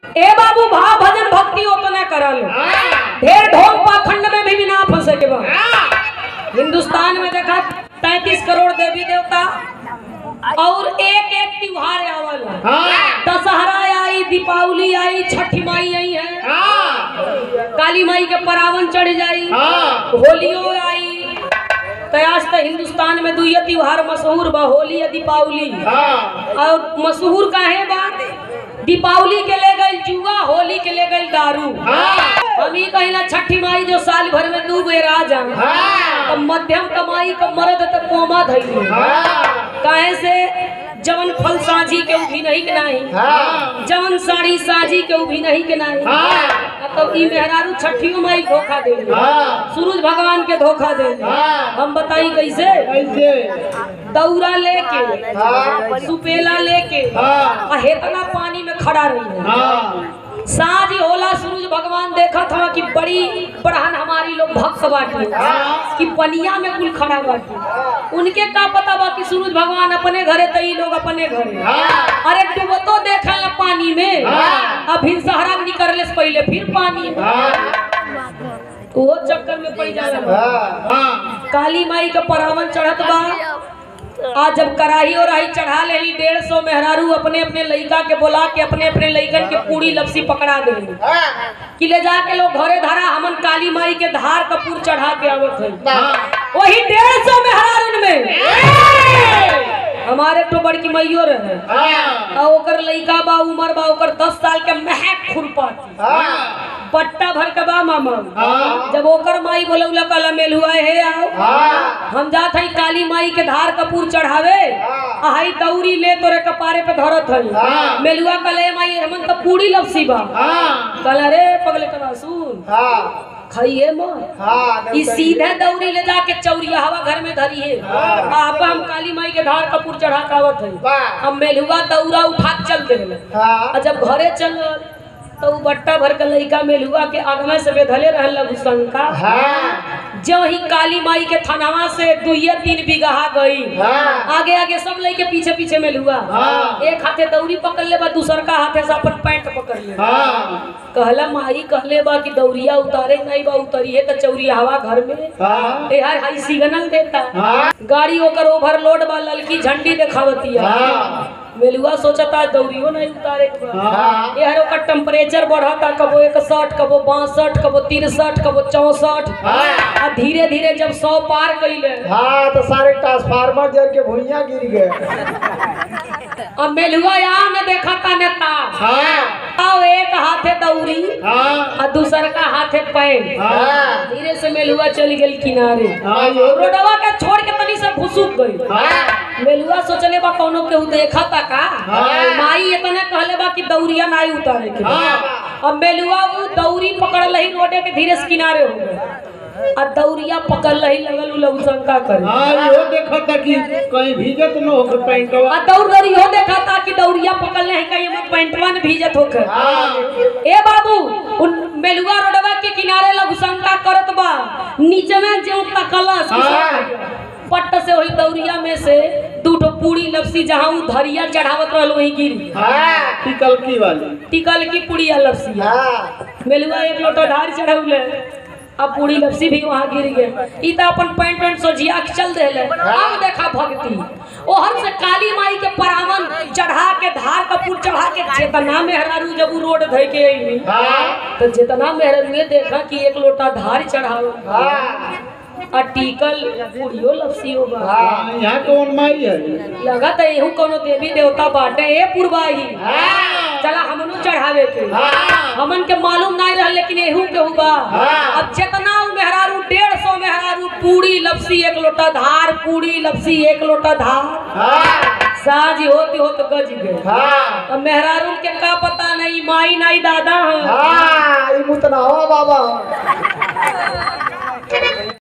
ए बाबू भाव भजन भक्ति उतना करल ढेर ढोंग पाखंड में भी ना फंसे के बा हिंदुस्तान में देखा तैतीस करोड़ देवी देवता और एक एक त्योहार आवल दशहरा आई दीपावली आई छठी माई आई है काली माई के परावन चढ़ जाई होलियो आई तो आज तो हिंदुस्तान में दुइये त्योहार मशहूर बा होली या दीपावली और मशहूर काहे बा दीपावली के ले गई जुआ होली के ले गई दारू हम ही कहिला छठी माई जो साल भर में दू बेर आ जा तो मध्यम कमाई का मर्द तक कोमा धैले काहे से जवन फल साझी के भी नहीं के नहीं जवन साड़ी साझी के भी नहीं के नहीं तो ई मेहरारू छठियो माई धोखा दे सूरज भगवान के धोखा दे हम बताई कैसे दौरा लेके सुपेला लेके आ हेतना पानी में खड़ा रही है साँझ होला सूरज भगवान देखा था कि बड़ी बड़हन हमारी लोग भक्त बाटे कि पनिया में कुल खड़ा बाटे उनके का पता बा कि सूरज भगवान अपने घरे तो ई लोग अपने घरे अरे डूबतो देखा ला पानी में अब फिर सहारा निकलने से पहले फिर पानी में वो चक्कर में पड़ जाला काली माई का परावन चढ़त बा आज जब कराही और राही चढ़ा लेली डेढ़ सौ मेहरारू अपने अपने लइका के बोला के अपने अपने लइकन के पूरी लपसी पकड़ा दे कि ले जाके लोग घरे धरा हमन काली माई के धार कपूर चढ़ा के आवत है वही डेढ़ सौ मेहरारून में हमारे तो बड़की मैयो रहे आ ओकर लइका बा उमर बा ओकर दस साल के महक खुरपाती पट्टा भर के बा मामा जब ओकर माई बोलौला कल मेल हुआ है आओ हम जात हई काली माई के धार कपूर चढ़ावे आ हई दौरी ले तोरे कपारे पे धरत हई मेलुआ कले माई हमन तो पूरी लपसी बा कल रे पगले कबा सुन खाइए मत ई सीधे दौरी ले जाके चौरिया हवा घर में धरी है आप हम काली माई के धार कपूर चढ़ा के आवत है हम मेलुआ दौरा उठा के चल देले आ जब घरे चल तो उ बट्टा भर के लइका मेलुआ के आगमे से बेधले रहल लघु शंका जो ही काली माई के थनावा से दुइये तीन बिगहा गई आगे आगे सब लइके पीछे पीछे मेलुआ एक हाथे दौरी पकड़ ले बा दूसर का हाथे से अपन पैंट पकड़ ले कहला माई कहले बा कि दौरिया उतारे नहीं बा उतरिए तो चौरिया हवा घर में ए यार हाई सिग्नल देता गाड़ी ओकर ओवरलोड बा ललकी झंडी देखावतिया मेलुआ सोचता दौरियो नहीं उतारे के बा। ए यार ओकर टेम्परेचर बढ़ता कबो इकसठ कबो बासठ कबो तिरसठ कबो चौसठ आ धीरे धीरे जब सौ पार कैले हाँ तो सारे ट्रांसफार्मर जल के भुइया गिर गए अब मेलुआ यहाँ न देखा था नेता हाँ आओ एक हाथे दौरी हाँ और दूसर का हाथे पैन हाँ धीरे से मेलुआ चल गई किनारे हाँ यो रोडवा के छोड़ के तनी से फुसुक गई हाँ मेलुआ सोचले बा कोनो केहू देखा ता का हाँ। माई इतने कहले बा कि दौरिया नाई उतारे के हाँ। अब मेलुआ वो दौरी पकड़ लही रोडे के धीरे से किनारे हो गए आ दौरिया पकड़ लही लगल उ लघु शंका करे हाँ यो देखा था कि कहीं भीजत न हो पैंटवा आ दौड़ दौड़ी हो देखा था कि दौरिया पकड़ ले कहीं मत पैंटवा में भीजत होकर हाँ ए बाबू उन मेलुआ रोडवा के किनारे लघु शंका करत बा नीचे में जो तकलस हाँ। पट्ट से वही दौरिया में से दू ठो पूरी लपसी जहाँ उ धरिया चढ़ावत रहल वही गिरी हाँ टिकल की वाली टिकल की पुड़िया लपसी हाँ मेलुआ एक लोटा धार चढ़ौले अब पूरी लपसी भी वहाँ गिर गए ई तो अपन पैंट पैंट सोझिया के चल देले अब देखा भक्ति ओहर से काली माई के परावन चढ़ा के धार कपूर चढ़ा के चेतना मेहरारू जब उ रोड धइ के अइली हाँ तो जितना मेहरारू देखा कि एक लोटा धार चढ़ाओ हाँ आ टिकल पूरियो लपसी होगा हाँ यहाँ कौन माई है लगा तो एहू कोनो देवी देवता बाटे ए पुरवाही हाँ चला हमनु चढ़ावे के हाँ हमन के मालूम नहीं रहल लेकिन एहू के हुआ हाँ। अब जितना उ मेहरारू डेढ़ सौ मेहरारू पूरी लपसी एक लोटा धार पूरी लपसी एक लोटा धार हाँ साझी होती हो तो गज गए हाँ अब मेहरारू के का पता नहीं माई नहीं दादा हैं हाँ ई मुतना हो बाबा